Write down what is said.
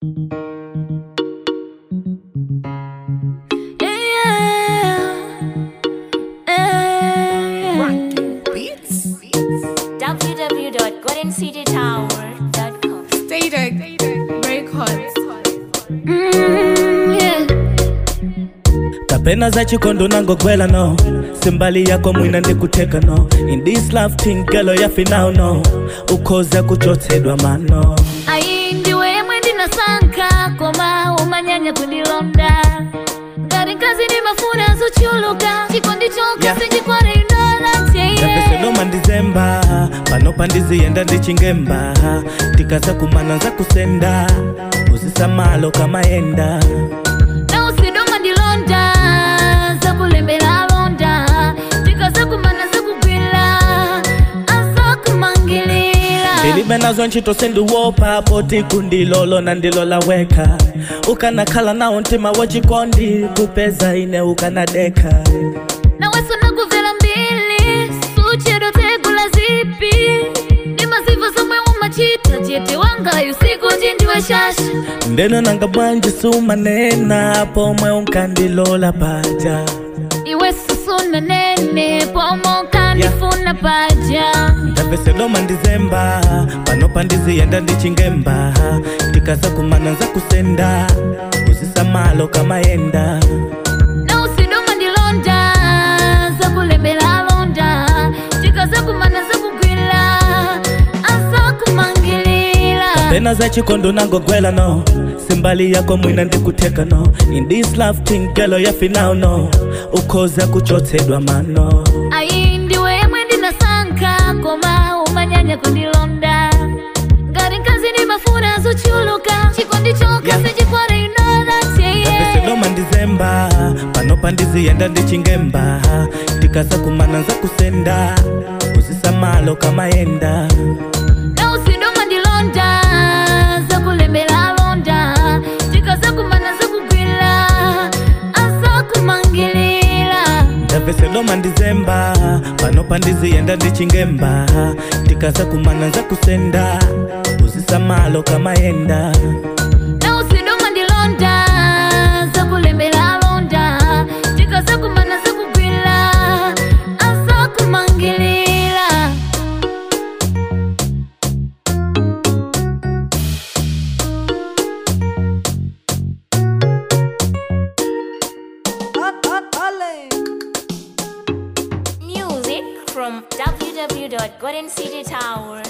www.goldencitytower.com. Stated Records. Mm, yeah. kapena za chikondo nangogwela no simbali yako mwina ndikuteka no in this love thing gelo yafi now no ukhoza kuchotsedwa mano ayi ndiwe yemwe ndinasankha koma umanyanya kundilonda ngati nkazi ndimafuna zochuluka chikondi chokha Yeah. sinchikwara indola ndapesedoma ndizemba panopa ndiziyenda ndichingemba tikaza kumana za kusenda uzisamalo kamayenda na usidoma ndilonda zakulembera alonda tikazakumana zakugwira azakumangilira ndilibe nazo ntchito sindiwopa poti kundilolo na ndilola weka ukanakhala nawo mtima wachikondi kupeza ine ukanadeka naweso nakuvela mbili suchedo tegula zipi ndi mazivo zomwe umachita chete wangayo siku tindiwe shasha ndeno nanga bwanji sumanena pomwe unkandilola paja iwe susuna nene pomo kandifuna paja ndapesedoma ndizemba panopa ndiziyenda ndichingemba tikaza kumana za kusenda uzisamalo kamayenda na usidoma ndilonda zakulembera alonda tikazakumana zakugwira azakumangilira pena za chikondo nangogwela no simbali yako mwina ndikuteka no in this love thing gelo yafi now no ukhoza kuchotsedwa mano ayi ndiwe yemwe ndinasankha koma umanyanya kundilonda ngati nkazi ndimafuna zochuluka chikondi chokha Yeah. sinchikwara inola cheye ndapesedoma ndizemba panopa ndiziyenda ndichingemba tikaza kumana za kusenda uzisamalo kamayenda na usidoma ndilonda zakulembera alonda tikazakumana zakugwira azakumangilira ndapesedoma ndizemba panopa ndiziyenda ndichingemba tikaza kumana za kusenda uzisamalo kamayenda na usidoma ndilonda zakulembera alonda tikazakumana zakugwira azakumangilira Music from www.goldencitytower.com.